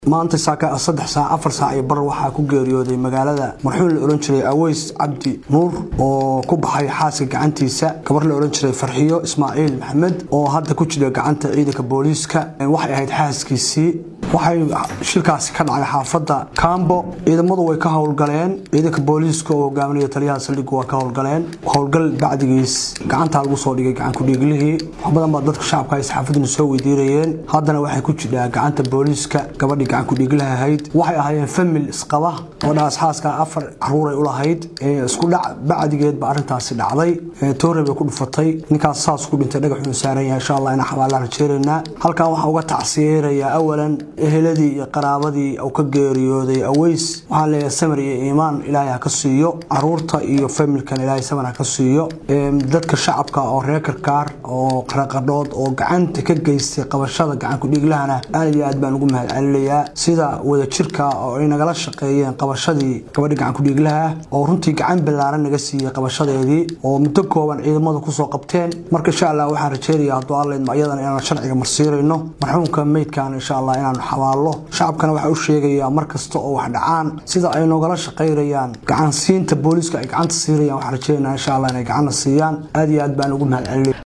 maanta saaka saddex saac afar saac iyo bar waxaa ku geeriyooday magaalada marxuun la odhan jiray aweys cabdi nuur oo ku baxay xaaska gacantiisa gabar la odhan jiray farxiyo ismaaciil maxamed oo hadda ku jira gacanta ciidanka booliiska waxay ahayd xaaskiisii waxay shilkaasi ka dhacay xaafadda kambo ciidamadu way ka howlgaleen ciidanka booliiska oo hogaaminaya taliyaha saldhigu waa ka howlgaleen howlgal bacdigiis gacantaa lagu soo dhigay gacankudhiiglihii wax badan baa dadka shacabka ay saxaafaduna soo weydiinayeen haddana waxay ku jirtaa gacanta booliiska gabadhii gacankudhiiglaha ahayd waxay ahaayeen famil isqaba gabadhaas xaaska afar caruuray u lahayd isku dhac bacdigeed ba arrintaasi dhacday toore bay ku dhufatay ninkaas saas ku dhintay dhagaxuun saaran yahay insha allah inaan xabaalaan rajeeraynaa halkan waxaan uga tacsiyeerayaa awalan eheladii iyo qaraabadii uu ka geeriyooday aweys waxaan leeyahay samir iyo iimaan ilaahay ha ka siiyo caruurta iyo familkan ilaahay samir ha ka siiyo dadka shacabka oo reer karkaar oo qaraqadhood oo gacanta ka geystay qabashada gacankudhiiglahana aad iyo aad baan ugu mahadcelinayaa sida wadajirka oo ay nagala shaqeeyeen qabashadii gabadhi gacankudhiiglaha oo runtii gacan ballaaran naga siiyey qabashadeedii oo muddo kooban ciidamada kusoo qabteen marka insha allah waxaan rajeynayaa hadduu allaydma iyadana inaan sharciga marsiirayno marxuumka meydkan insha allah inaan xabaallo shacabkana waxaa u sheegayaa mar kasta oo wax dhacaan sida ay nogala shaqaynayaan gacansiinta booliiska ay gacanta siirayaan waxaan rajeynaa insha allah inay gacanna siiyaan aad iyo aad baan ugu mahadcelinaya